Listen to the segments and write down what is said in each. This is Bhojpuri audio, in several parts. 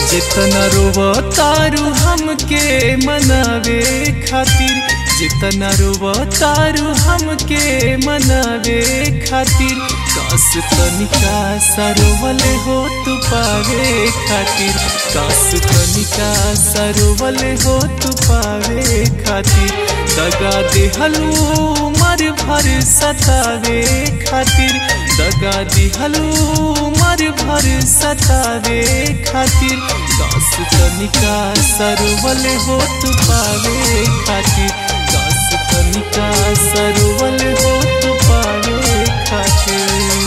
जितना रोवा तारू हमके मनावे खातिर जितना रोवा तारू हमके मनावे खातिर कास तनिका सरोवल हो तू पावे खातिर कास तनिका सरोवल हो तू पावे खातिर दगा देहलू मर भर सतावे खातिर दगा दिहलू मर भर सतावे खातिर कास तनिका सरवल हो तू पावे खातिर कास तनिका सरवल हो तू पावे खातिर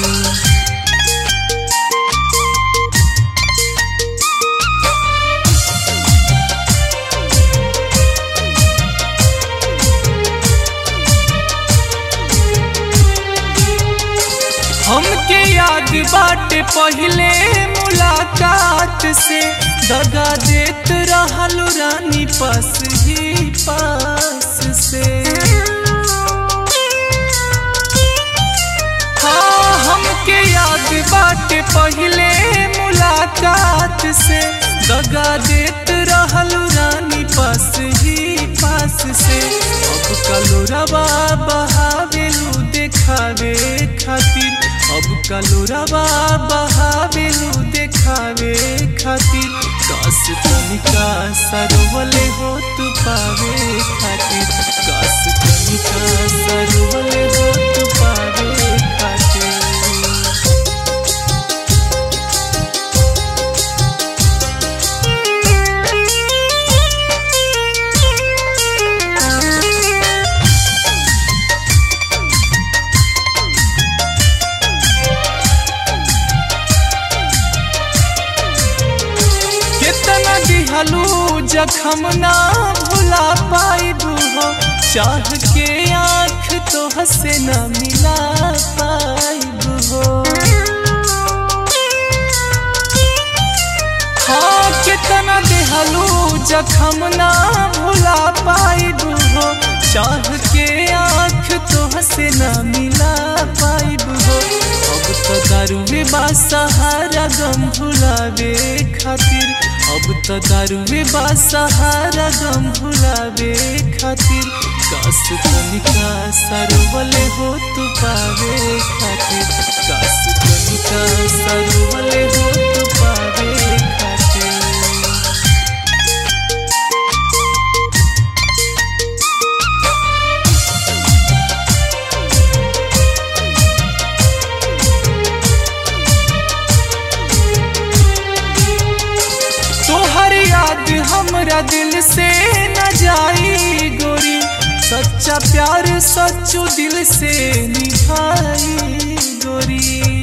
हमके याद बाटे पहले मुलाकात से दगा देत रहलू रानी पास ही पास से हाँ हमके याद बाटे पहले मुलाकात से दगा देत रहलू रानी पास ही पास से अब कलोरवा बहावेलू देखावे खातिर अब कलोरवा बहावेलू देखावे खातिर कास तनिका सरवले हो तू पावे खातिर कास तनिका सरवले हो तू पावे खातिर कितना दिहलू जखम ना भुला पाइबू हो चाह के आँख तो हसे न मिला पाइबू हो हाँ कितना दिहलू जखम ना भुला पाइबू हो चाह के आँख तो हसे न मिला पाइबू हो अब तो दारुए बा सहारा गम भुलावे खातिर अब तो दारुए बा सहारा गम भुलावे खातिर कास तनिका सरवले हो तू पावे खातिर कास तनिका सरवले हो तू पावे खातिर तोहर याद हमरा दिल से न जाई गोरी सच्चा प्यार सच्चू दिल से निभाई गोरी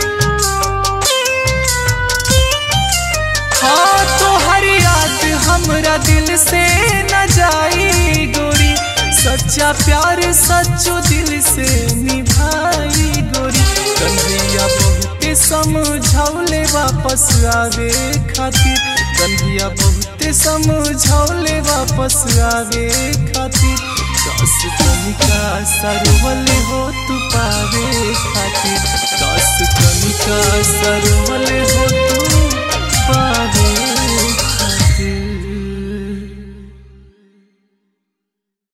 हाँ तोहर याद हमरा दिल से न जाई गोरी सच्चा प्यार सच्चू दिल से निभाई गोरी कन्हैया बहुते समझौले वापस आवे खातिर कन्हैया बहुते समझौले वापस आवे खातिर कास तनिका सरवल हो तू पावे खातिर कास तनिका सर